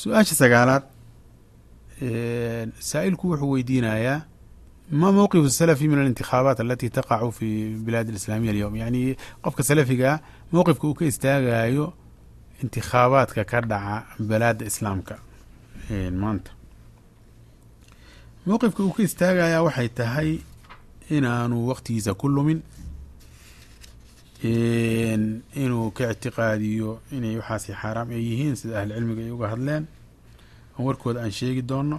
su-aasha sagaalaad saa'ilku wuxuu weydiinayaa ma mowqif salafi min alintikhaabaat alati taqacu fi bilaad alislaamiya alyowm yani qofka salafigaa mowqifka uu ka istaagayo intikhaabaadka ka dhaca balaada islaamka maanta mowqifka uu ka istaagayaa waxay tahay inaanu waqtigiisa ku lumin inuu ka ictiqaadiyo inay waxaasi xaaraam ay yihiin sida ahli cilmiga ay uga hadleen aan warkooda aan sheegi doono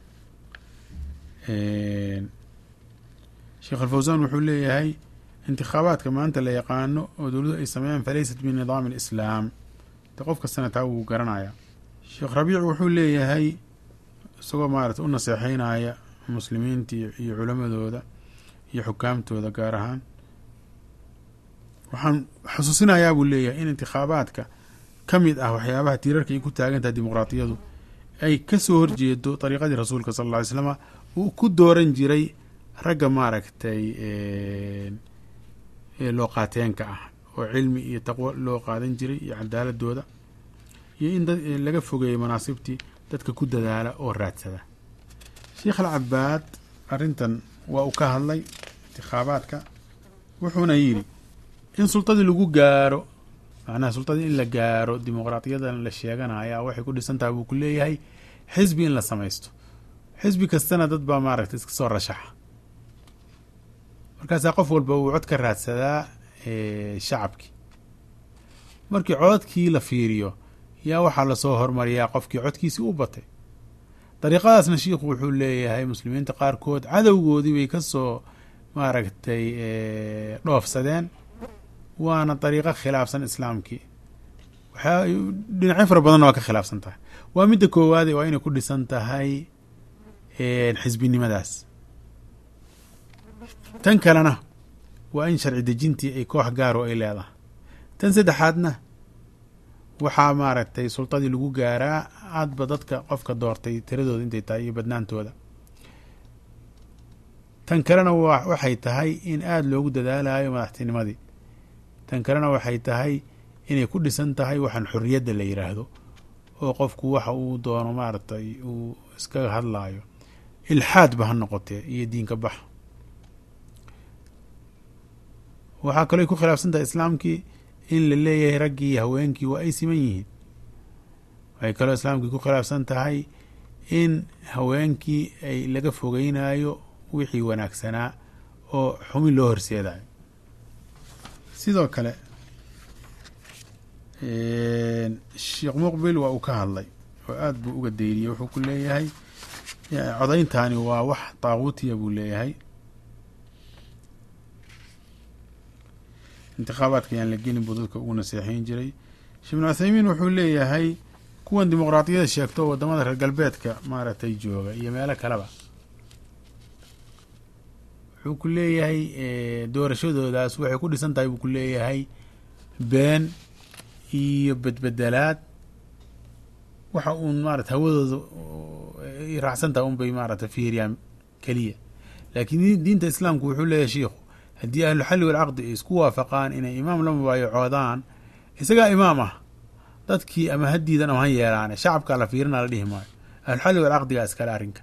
sheekh alfawsan wuxuu leeyahay intikhaabaadka maanta la yaqaano oo dowladuhu ay sameeyaan falaysat min nidaami alislaam de qof kastana taa wuu garanaya sheekh rabiic wuxuu leeyahay isagoo maarata u naseexeynaya muslimiinta iyo culamadooda iyo xukaamtooda gaar ahaan waxaan xusuusinayaa buu leeyahay in intikhaabaadka ka mid ah waxyaabaha tiirarka ay ku taagantahay dimuqraatiyadu ay kasoo horjeedo dariiqadii rasuulka sal alla ly slama uu ku dooran jiray ragga maaragtay loo qaateenka ah oo cilmi iyo taqwo loo qaadan jiray iyo cadaaladooda iyo in dad laga fogeeyo manaasibtii dadka ku dadaala oo raadsada sheikh alcabaad arrintan waa uu ka hadlay intikhaabaadka wuxuuna yidhi in sultadii lagu gaaro macnaha sultadii in la gaaro dimuqraadiyadan la sheeganaya waxay ku dhisan tahay buu ku leeyahay xisbi in la samaysto xisbi kastana dad baa maaragtay iska soo rashaxa markaasaa qof walba uu cod ka raadsadaa shacabkii markii codadkii la fiiriyo yaa waxaa lasoo hormariyaa qofkii codkiisii u batay dariiqadaasna shiikhu wuxuu leeyahay muslimiinta qaarkood cadowgoodii bay kasoo maaragtay dhoofsadeen waana dariiqo khilaafsan islaamkii waxaa dhinacyo fara badanna waa ka khilaafsan tahay waa midda koowaade waa inay ku dhisan tahay xisbinimadaas tan kalena waa in sharci dejintii ay koox gaaro ay leedahay tan saddexaadna waxaa maaragtay sultadii lagu gaaraa aadba dadka qofka doortay tiradooda intay tahay iyo badnaantooda tan kalena waxay tahay in aada loogu dadaalayo madaxtinimadii tan kalena waxay tahay inay ku dhisan tahay waxaan xorriyadda la yiraahdo oo qofku waxa uu doono maaragtay uu iskaga hadlaayo ilxaad ba ha noqotee iyo diinka bax waxaa kaloo ay ku khilaafsan tahay islaamkii in la leeyahay raggii iyo haweenkii waa ay siman yihiin waxay kaloo islaamkii ku khilaafsan tahay in haweenkii ay laga fogeynayo wixii wanaagsanaa oo xumin loo horseedayo sidoo kale sheekh muqbil waa uu ka hadlay oo aada buu uga dayriyey wuxuu ku leeyahay codayntaani waa wax taaquutiya buu leeyahay intikhaabaadka yaan la gelin buu dadka ugu naseexeyn jiray sheekh ibnu cuthaymiin wuxuu leeyahay kuwan dimuqraadiyada sheegto wadamada reer galbeedka maaragtay jooga iyo meelo kaleba wuxuu ku leeyahay doorashadoodaas waxay ku dhisan tahay buu ku leeyahay been iyo bedbedelaad waxa uun maarata hawadooda raacsan tahay un bay maarata fiiriyaan keliya laakiin diinta islaamku wuxuu leeyahay shiikhu haddii ahluxalli walcaqdi ay isku waafaqaan inay imaam la mubaayacoodaan isagaa imaam ah dadkii ama ha diidan ama ha yeelaane shacabkaa la fiirina la dhihi maayo ahluxalli walcaqdigaa iskale arrinka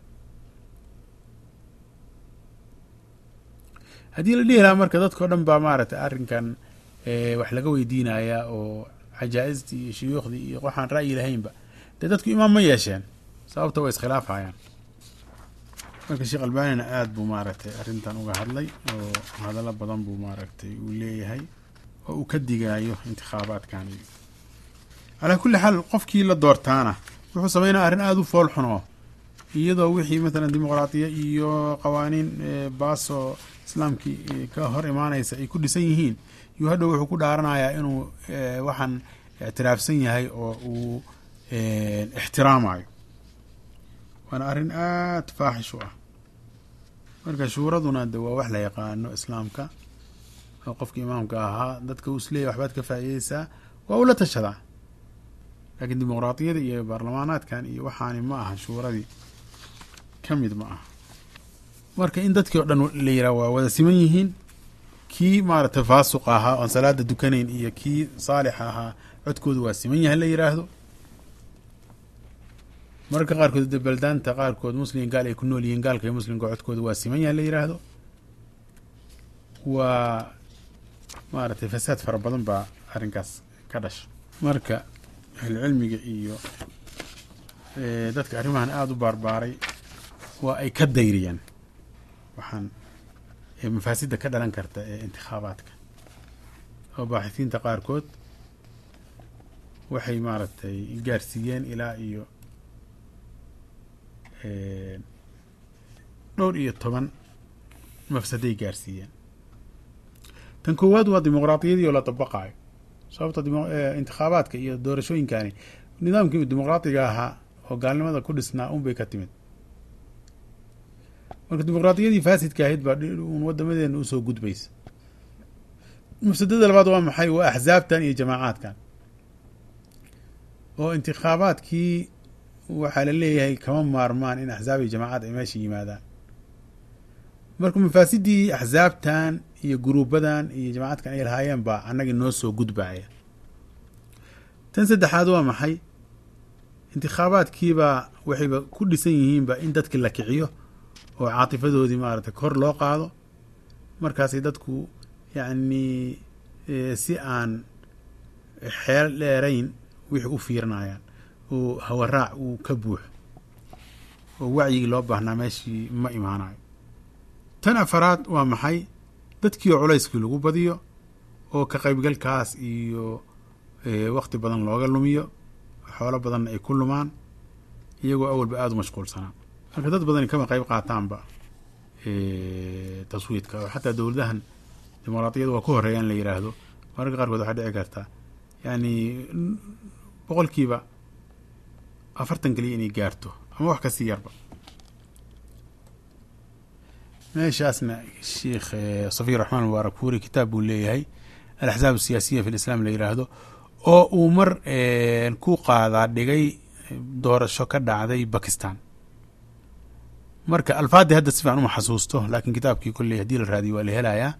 haddii la dhihi lahaa marka dadkao dhan baa maaragtay arrinkan wax laga weydiinaya oo cajaa-istii iyo shuyuukhdii iyo waxaan ra'yi lahaynba dee dadku imaam ma yeesheen sababta way iskhilaafhayaan marka sheekh albanina aada buu maaragtay arrintan uga hadlay oo hadallo badan buu maaragtay uu leeyahay oo uu ka digaayo intikhaabaadkan calaa kulli xaal qofkii la doortaana wuxuu sameynaya arrin aada u fool xuno iyadoo wixii matalan dimuqraadiya iyo qawaaniin baasoo islaamkii ka hor imaanaysa ay ku dhisan yihiin yuu hadhow wuxuu ku dhaaranayaa inuu waxaan ictiraafsan yahay oo uu ixtiraamayo waana arrin aada faaxish u ah marka shuuraduna de waa wax la yaqaano islaamka oo qofka imaamka ahaa dadka uu isleeyahy waxbaad ka faa'iideysaa waa ula tashadaa laakiin dimuqraadiyada iyo baarlamaanaadkan iyo waxaani ma aha shuuradii ka mid ma aha marka in dadkii o dhan la yiraha waa wada siman yihiin kii maaragtay faasuq ahaa oon salaada dukanayn iyo kii saalixa ahaa codkoodu waa siman yahay la yiraahdo mararka qaarkood de baldaanta qaarkood muslim gaal ay ku nool yihiin gaalka iyo muslimka codkooda waa siman yaha la yidhaahdo waa maaragtay fasaad fara badan baa arrinkaas ka dhasha marka ahlucilmiga iyo dadka arrimahan aada u baarbaaray waa ay ka dayriyaan waxaan mafaasidda ka dhalan karta ee intikhaabaadka oo baaxisiinta qaarkood waxay maaragtay gaarsiiyeen ilaa iyo dhowr iyo toban mafsaday gaarsiiyeen tan koowaad waa dimuqraadiyadii oo la dabaqaayo sababta intikhaabaadka iyo doorashooyinkani nidaamkii dimuqraadiga ahaa oo gaalnimada ku dhisnaa un bay ka timid marka dimuqraadiyadii faasidka ahayd baa un wadamadeena usoo gudbaysa mafsadada labaad waa maxay waa axsaabtan iyo jamaacaadkan oo intikhaabaadkii waxaa la leeyahay kama maarmaan in axsaab iyo jamaacad ay meesha yimaadaan marka mafaasidii axsaabtan iyo guruubadan iyo jamaacadkan ay lahaayeen baa annagii noo soo gudbaya tan saddexaad waa maxay intikhaabaadkiibaa waxayba ku dhisan yihiinba in dadkii la kiciyo oo caatifadoodii maaragtay kor loo qaado markaasay dadku yacni si aan xeel dheerayn wixii u fiirinayaan oo hawaraac uu ka buuxo oo wacyigii loo baahnaa meeshii ma imaanayo tan afaraad waa maxay dadkii oo culayskii lagu badiyo oo ka qaybgalkaas iyo wakti badan looga lumiyo xoolo badanna ay ku lumaan iyagoo awalba aada u mashquulsanaa marka dad badani kama qayb qaataanba taswiidka oo xataa dowladahan dimuqraadiyada waa ku horeeya in la yidhaahdo mararka qaarkood waxaa dhici karta yani boqolkiiba afartan keliya inay gaarto ama wax kasii yarba meeshaasna sheikh safiy raxmaan mubaarak fuuri kitaab buu leeyahay alaxsaab asiyaasiya fi lislam la yidhaahdo oo uu mar ku qaadaa dhigay doorasho ka dhacday bakistan marka alfaadii hadda si fiican uma xasuusto laakiin kitaabkii kolley haddii la raadiyo waa la helayaa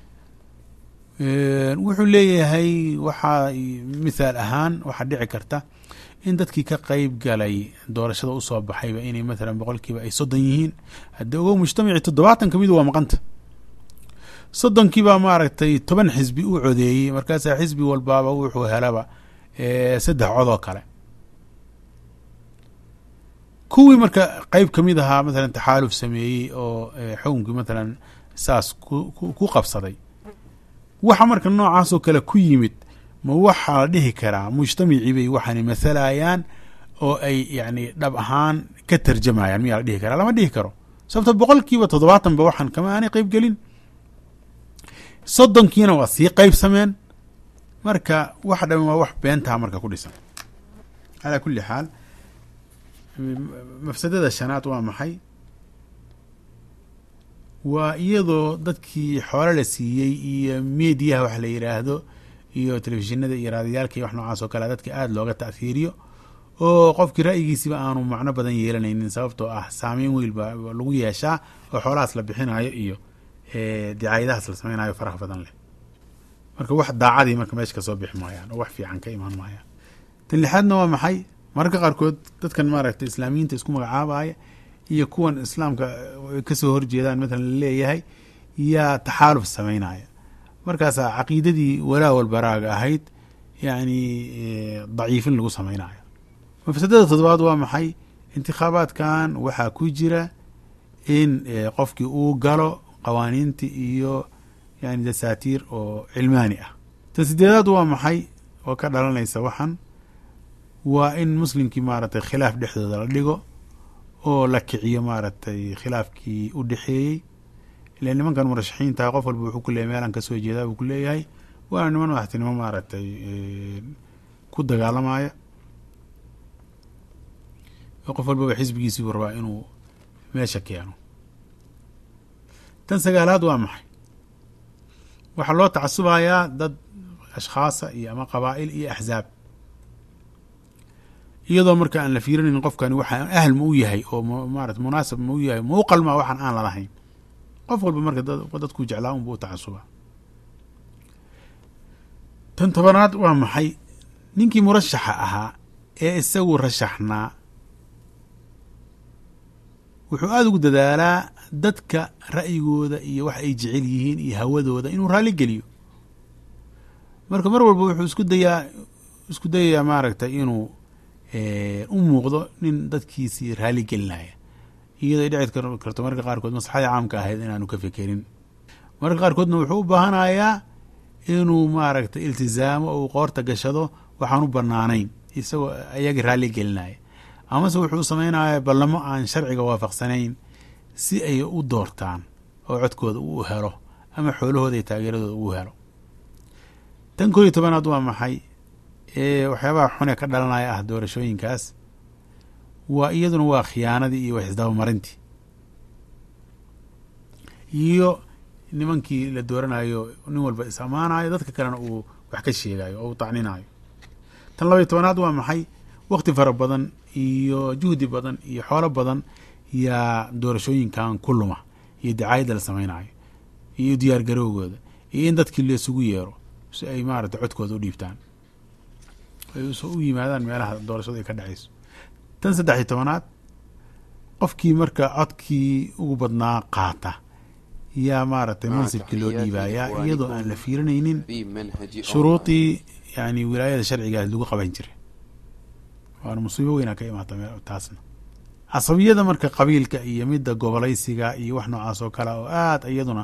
wuxuu leeyahay waxaa mithaal ahaan waxaa dhici karta in dadkii ka qeyb galay doorashada usoo baxayba inay mathalan boqolkiiba ay soddon yihiin haddii ogow mujtamacii toddobaatan kamidu waa maqanta soddonkiibaa maaragtay toban xisbi u codeeyey markaasaa xisbi walbaaba wuxuu helaba saddex codoo kale kuwii marka qeyb kamid ahaa mathalan taxaaluf sameeyey oo xukunkii mathalan saas ku qabsaday waxa marka noocaasoo kale ku yimid ma waxaa la dhihi karaa mujtamacii bay waxaana mathalayaan oo ay yacni dhab ahaan ka tarjamayaan miyaa la dhihi karaa lama dhihi karo sababto boqolkiiba toddobaatan ba waxaan kama aanay qeyb gelin soddonkiina waa sii qeybsameen marka wax dhan waa wax beentaa marka ku dhisan calaa kulli xaal mafsadada shanaad waa maxay waa iyadoo dadkii xoolo la siiyey iyo mediyaha wax la yidhaahdo iyo telefishinada iyo raadiyaalka iyo wax noocaas oo kale dadka aada looga ta'hiiriyo oo qofkii ra'yigiisiba aanu macno badan yeelanaynin sababtoo ah saameyn weyn ba lagu yeeshaa oo xoolahaas la bixinayo iyo dicaayadahaas la sameynayo faraha badan leh marka wax daacadii marka meesha kasoo bixi maayaan oo wax fiican ka imaan maayaan tan lixaadna waa maxay mararka qaarkood dadkan maaragtay islaamiyiinta isku magacaabaya iyo kuwan islaamka kasoo horjeedaan matalan laleeyahay yaa taxaaluf sameynaya markaasaa caqiidadii walaa walbaraaga ahayd yacni daciifin lagu sameynayo mafsadada toddobaad waa maxay intikhaabaadkan waxaa ku jira in qofkii uu galo qawaaniinta iyo yani dasaatiir oo cilmaani ah tan sideedaad waa maxay oo ka dhalanaysa waxan waa in muslimkii maaragtay khilaaf dhexdooda la dhigo oo la kiciyo maaragtay khilaafkii u dhexeeyey ile nimankan murashaxiintaha qof walba wuxuu ku leeyahy meelaan kasoo jeedaa buu ku leeyahay waana niman madaxtinimo maaragtay ku dagaalamaya oo qof walbaba xisbigiisii buu rabaa inuu meesha keeno tan sagaalaad waa maxay waxaa loo tacasubayaa dad ashkhaasa iyo ama qabaa'il iyo axzaab iyadoo marka aan la fiirinayn qofkani waxaa ahl ma u yahay oo maarata munaasab ma u yahay ma u qalmaa waxaan aan lalahayn qof walba marka dadkuu jeclaa unba u tacasubaa tan tobanaad waa maxay ninkii murashaxa ahaa ee isagu rashaxnaa wuxuu aada ugu dadaalaa dadka ra'yigooda iyo wax ay jecel yihiin iyo hawadooda inuu raalli geliyo marka mar walba wuxuu isku dayaa isku dayayaa maaragtay inuu u muuqdo nin dadkiisii raalli gelinaya iyadoo ay dhici karto marka qaarkood maslaxadii caamka ahayd inaanu ka fekerin marka qaarkoodna wuxuu u baahanayaa inuu maaragtay iltizaamo oo uu qoorta gashado waxaan u banaanayn isagoo ayagii raalli gelinaya amase wuxuu sameynaya ballamo aan sharciga waafaqsanayn si ay u doortaan oo codkooda uu helo ama xoolahooda iyo taageeradooda uu helo tan koo iyo tobanaad waa maxay ee waxyaabaha xune ka dhalanaya ah doorashooyinkaas waa iyaduna waa khiyaanadii iyo wax isdabamarintii iyo nimankii la dooranayo nin walba is ammaanayo dadka kalena uu wax ka sheegayo oo uu tacninayo tan laba iyo tobanaad waa maxay wakti fara badan iyo juhdi badan iyo xoolo badan yaa doorashooyinkan ku luma iyo dacaayadda la samaynayo iyo diyaar garowgooda iyo in dadkii laysugu yeero si ay maaragtay codkooda u dhiibtaan ay u yimaadaan meelaha doorashadu ay ka dhacayso tan saddex iyo tobanaad qofkii marka codkii ugu badnaa qaata yaa maaragtay mansibkii loo dhiibayaa iyadoo aan la fiirinaynin shuruudii yani wilaayada sharcigaas lagu qaban jiray waana musiibo weynaa ka imaata taasna casabiyada marka qabiilka iyo midda gobolaysiga iyo wax noocaas oo kale oo aada iyaduna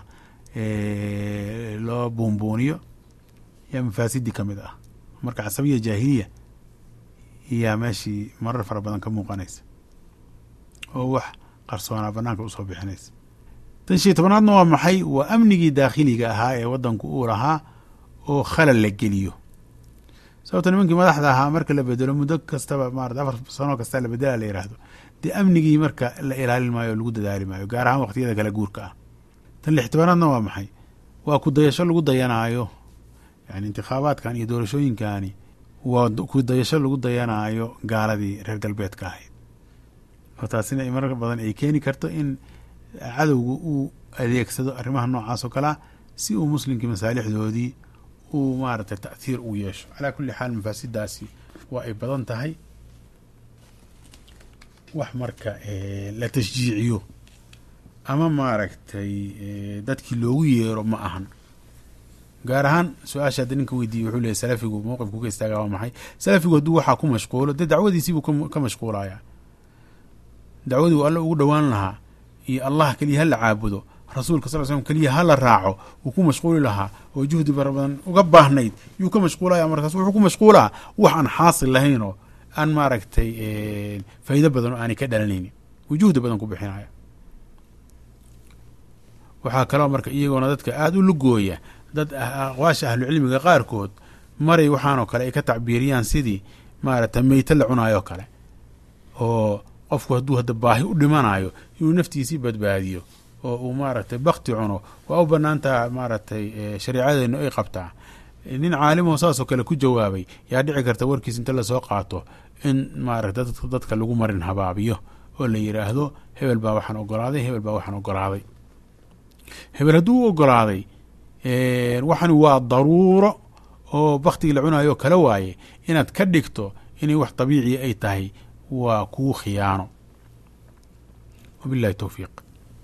loo buunbuuniyo yaa mafaasidii ka mid ah marka casabiya jaahiliya yaa meeshii marar fara badan ka muuqanaysa oo wax qarsoonaa banaanka usoo bixinaysa tan shii tobanaadna waa maxay waa amnigii daakhiliga ahaa ee waddanku uu lahaa oo khalal la geliyo sababto nimankii madaxda ahaa marka la bedelo muddo kastaba maarata afar sano kasta la bedela la yidhaahdo dee amnigii marka la ilaalin maayo o lagu dadaali maayo gaar ahaan waqtiyada kale guurka ah tan lix tobanaadna waa maxay waa ku dayasho lagu dayanaayo yani intikhaabaadkan iyo doorashooyinkani waa ku dayasho lagu dayanaayo gaaladii reer galbeedka ahayd oo taasina marar badan ay keeni karto in cadowga uu adeegsado arrimaha noocaas oo kalea si uu muslimkii masaalixdoodii uu maaragtay ta'hiir u yeesho calaa kulli xaal mafaasidaasi waa ay badan tahay wax marka la tashjiiciyo ama maaragtay dadkii loogu yeero ma ahan gaar ahaan su-aasha hadda ninka weydiiyey wuxuu leeyay salafigu mowqifku ka istaagaa waa maxay salafigu hadduu waxaa ku mashquulo dee dacwadiisiibuu ka mashquulaya dacwadii uu alle ugu dhowaan lahaa iyo allah keliya ha la caabudo rasuulka sal l slm keliya ha la raaco wuu ku mashquuli lahaa oo juhdi fara badan uga baahnayd yuu ka mashquulaya markaas wuxuu ku mashquulaa wax aan xaasil lahayn oo aan maaragtay faa'iido badan oo aanay ka dhalanaynin wuu juhdi badan ku bixinaya waxaa kaloo marka iyagoona dadka aada u lugooya dad aqwaasha ahlucilmiga qaarkood maray waxaanoo kale ay ka tacbiiriyaan sidii maaragtay meyte la cunaayo kale oo qofku hadduu hadda baahi u dhimanayo inuu naftiisii badbaadiyo oo uu maaragtay bakti cuno waa u banaantaha maaragtay shareicadeennu ay qabtaa nin caalimo saasoo kale ku jawaabay yaa dhici karta warkiis inta lasoo qaato in maaragta dadka lagu marin habaabiyo oo la yidhaahdo hebel baa waxaan ogolaaday hebel baa waxaan ogolaaday hebel hadduu u ogolaaday waxani waa daruuro oo baktigii la cunayo kale waaye inaad ka dhigto inay wax dabiiciya ay tahay waa kuu khiyaano wabillahi towfiiq